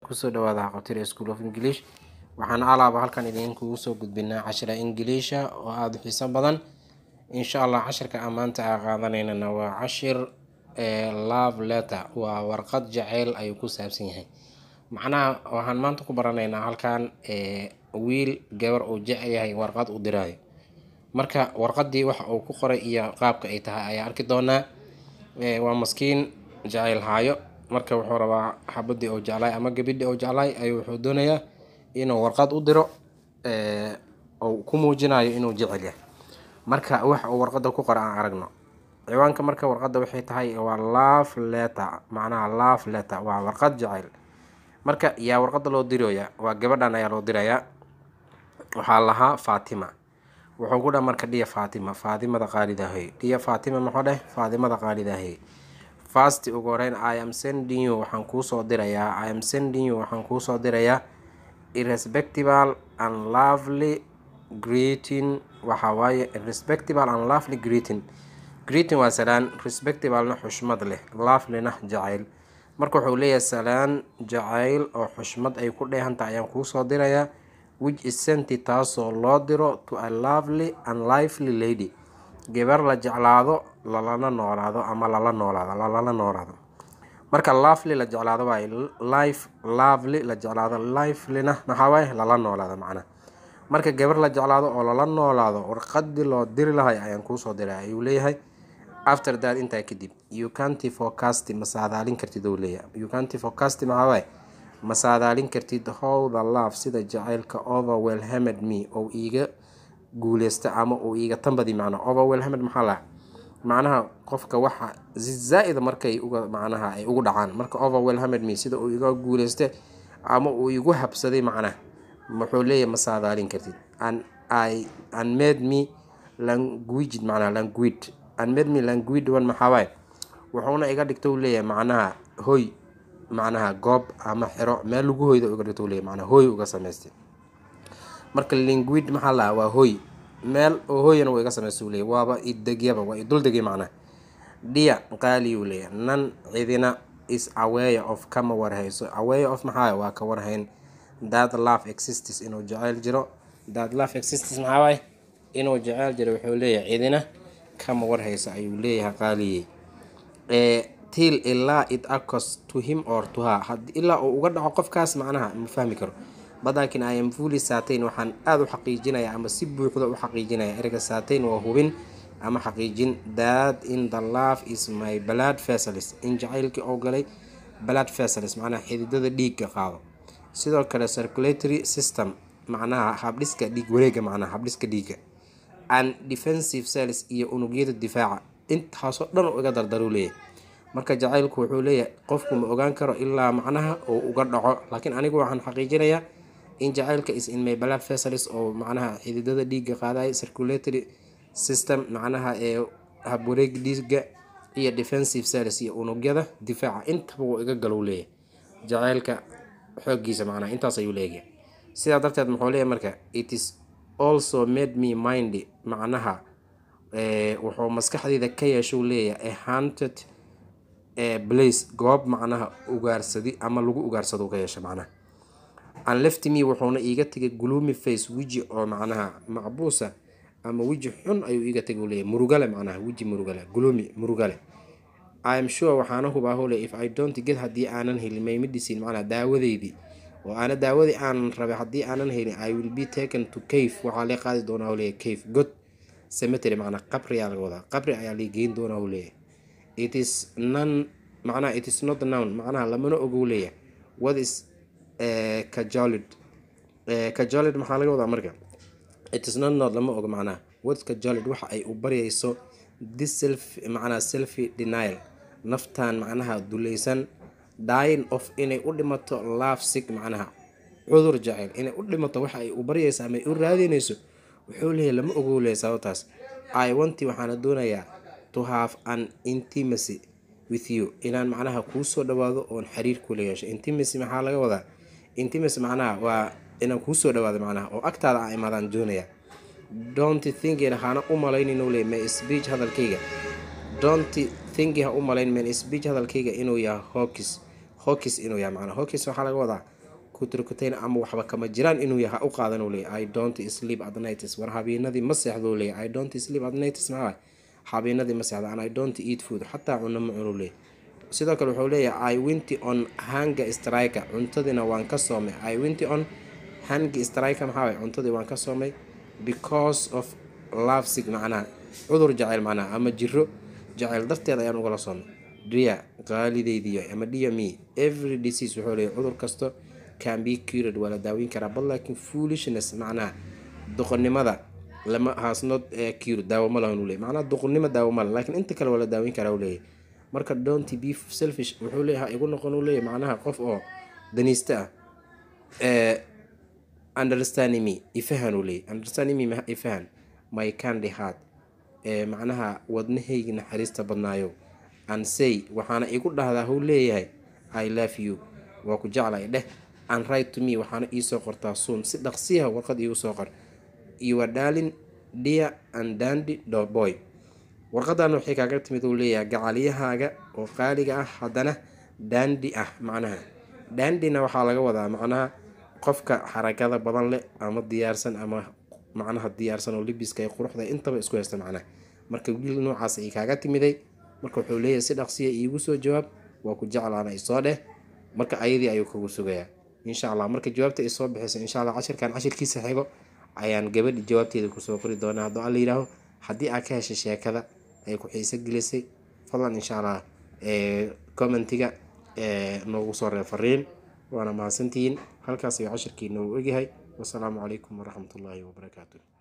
kusoo dhawaada haqabtida school of english waxaan alaaba halkan idinkugu soo gudbinaa cashira ingiliisha oo aada u xiiso badan insha allah cashirka aan maanta aa qaadanaynana waa cashir love letter waa warqad jaceyl ayuu ku saabsan yahay macnaha waxaan maanta ku baranaynaa halkan wiil gabar uu jecel yahay warqad u diraayo marka warqadii waxa uu ku qoray iyo qaabka ay tahay ayaa arki doonaa waa maskiin jaceyl haayo marka wuxuu rabaa xabadii uu jeclaay ama gabidhii uu jeclaay ayuu wuxuu doonayaa inuu warqad u diro uu ku muujinayo inuu jecel yahay marka waxa uu warqada ku qora aan aragno ciwaanka marka warqada waxay tahay waa love letter macnaha love letter waa warqad jaceyl marka yaa warqada loo diraya waa gabadhan ayaa loo dirayaa waxaa lahaa faatima wuxuu ku dha marka dhiya faatima faatimada qaalidahay dhiya faatima muxuu dheh faatimada qaalidahay fast ugu horeyn i am sending you waxaan kuusoo dirayaa i am sending you waxaan kuusoo dirayaa irrespectable and lovely greeting waxaa waaye irrespectable and lovely greeting greeting waa salaan respectablena xushmad leh lovelyna jacayl marka wuxuu leeyahay salaan jacayl oo xushmad ay ku dheehanta ayaan kuusoo dirayaa which is senti taasoo loo diro to a lovely and lively lady gabar la jeclaado lalana noolaado ama lala noolaado lalala noolaado marka lovely la jeclaado waaye life lovely la jeclaado livelyna maxaa waaye lala noolaado macnaha marka gabar la jeclaado oo lala noolaado warqadii loo diri lahay ayaan kuusoo diray ayuu leeyahay after that intaa kadib you canty forecast ma saadaalin kartid ou leeyahay you canty forecast maxaa waaye ma saadaalin kartid how the love sida jacaylka overwhelmed me oo iiga guuleysta ama uu iiga tanbadi macna overwhelmed maxaa laha macnaha qofka waxa zaa-ida markay uga macnaha ay ugu dhacaan marka overwhelmed me sida uu iga guuleysta ama uu igu habsaday macnaha wuxuu leeyahay ma saadaalin kartid an i an made me languaged macnaha languid an made me languid one maxaa waaye wuxuuna iga dhigta u leeyahay macnaha hoy macnaha goob ama xero meel lagu hoyda uga dhigta u leeyahay macnaha hoy uga samaystay marka linguid maxaa lahaa waa hoy meel oo hoyana waa iga samaysta u leeyahy waaba idegyaba waa iduldegay macnaha dhiya qaali uu leeyahay nan cidina is aware of kama warhayso aware of maxaa waa ka warhayn that love exists inuu jeceyl jiro that love exists maxaa waaye inuu jeceyl jiro wuxuu leeyahay cidina kama warhayso ayuu leeyahay qaaliyey til ilaa it acos to him or to her had ilaa uu uga dhaco qofkaas macnaha ma fahmi karo badaakin i am fully certain waxaan aada u xaqiijinaya ama si buuxda u xaqiijinaya ereyga certain waa hubin ama xaqiijin that in the love is my blood vessels in jacaylkii oo galay blood vessels macnaha xididada dhiigga qaado sidoo kale circulatory system macnaha habdhiska dhiig wareega macnaha habdhiska dhiigga and defensive cells iyo unugyada difaaca intaasoo dhan uu iga dardaru leeyahay marka jacaylku wuxuu leeyahay qofku ma ogaan karo ilaa macnaha uu uga dhaco laakiin anigu waxaan xaqiijinayaa in jacaylka is in my blood vessels oo macnaha xididada dhiigga qaadaya circulatory system macnaha ee habwareeg dhiigga iyo defensive cells iyo unugyada difaaca intaba wuu iga galow leeyahay jacaylka xoogiisa macnaha intaas ayuu leeyahay sidaa darteed muxuu leeyahay marka it is also made me mind macnaha wuxuu maskaxdeyda ka yeeshuu leeyahay a hunted blace goob macnaha ugaarsadi ama lagu ugaarsado ka yeesha macnaha an left me wuxuuna iiga tegay gloomy face weji oo macnaha macbuusa ama weji xun ayuu iiga tegay u leeyahay murugale macnaha weji murugale gloomy murugale i am sure waxaana hubaa hole if i don't get haddii aanan helin may medicine macnaha daawadeydii oo aana daawadii aanan rabay haddii aanan helin i will be taken to cave waxaa lee qaadi doonaa u leeyahay cave god cemetery macnaha qabri ayaa laga wadaa qabri ayaa lee geyn doonaa u leeyahay it is non macnaha it is not nown macnaha lamana ogow leeyahay what is cajolid cajolid maxaa laga wadaa marka it is not not lama ogo macnaha what is cajolid waxa ay u baryayso this self macnaha selfi denial naftan macnaha dulaysan dying of inay u dhimato love sick macnaha cudur jaceyl inay u dhimato waxa ay u baryayso ama ay u raadinayso wuxuu leeyahay lama ogow leeyahay sababtaas i wanti waxaana doonayaa to have an intimacy with you inaan macnaha kuu soo dhawaado oon xiriir kula yeesho intimacy maxaa laga wadaa intimacy macnaha waa inaan kuu soo dhawaado macnaha oo agtaada a imaadaan doonaya don't thinkin hana u malaynin le my speech hadalkayga don't thinki ha u malayn man speech hadalkayga inuu yahay hokis hokis inuu yahay macnaa hokis waxaa laga wadaa kutrikutain ama waxba kama jiraan inuu yahay ha u qaadan uu leeyahy i don't sleep at nights war habeenadii ma seexdo uu leeyahy i don't sleep at nights maxaa habeenadii ma seexdo and i don't eat food xataa cuno ma cuno leeyahy sidoo kale wuxuu leeyahay i winty on hanga striker cuntadiina waan ka soomay i winty on hanga striker maxaa waay cuntadii waan ka soomay because of love sick macnaha cudur jaceyl macnaha ama jiro jaceyl darteed ayaan ugala soomay dia qaalideydiyo ama dia me every disease wuxuu leeyahay cudur kasto can be cured waa la daaweyn karaa but laakiin foolishness macnaha doqonnimada lama has not cure daawo ma lahan uu leeyahy macnaha doqonnimo daawo ma lahan laakiin inta kale waa la daaweyn karaa uu leeyahay marka don't be selfish wuxuu leeyahay igu noqon uu leeyahay macnaha qof oo daniista ah ee understanding me ifahan uu leeyahy understanding me ifahan my candy heart ee macnaha wadnahaygi naxariista badnaayo and say waxaana igu dhahdaa huu leeyahay i love you waa ku jeclay dheh and right to me waxaana iisoo qortaa soon si dhaqsiyaha warqad iigu soo qor your darling dear and dandy boy warqadan waxay kaaga timid uu leeyahay gacalyahaaga oo qaaliga ah haddana dandi ah macnaha dandina waxaa laga wadaa macnaha qofka xarakada badan leh ama diyaarsan ama macnaha diyaarsan oo libiska ee quruxda intaba isku haysta macnaha marka wiil noocaas ay kaaga timiday marka wuxuu leeyahay si dhaqsiya iigu soo jawaab waa ku jeclaana isoo dheh marka ayadii ayuu kagu sugayaa insha allah marka jawaabta ay soo bixisa insha allah cashirkan cashirkiisa xigo ayaan gabadhi jawaabteeda kusoo qori doonaa hadduu alla yidhaaho haddii aad ka heshay sheekada ay ku xiiso gelisay fadlan insha allah commentiga noogu soo reeb fariin waana mahadsantihiin halkaas ayuu cashirkii noogu egyahay wasalaamu calaykum waraxmatullaahi wabarakaatu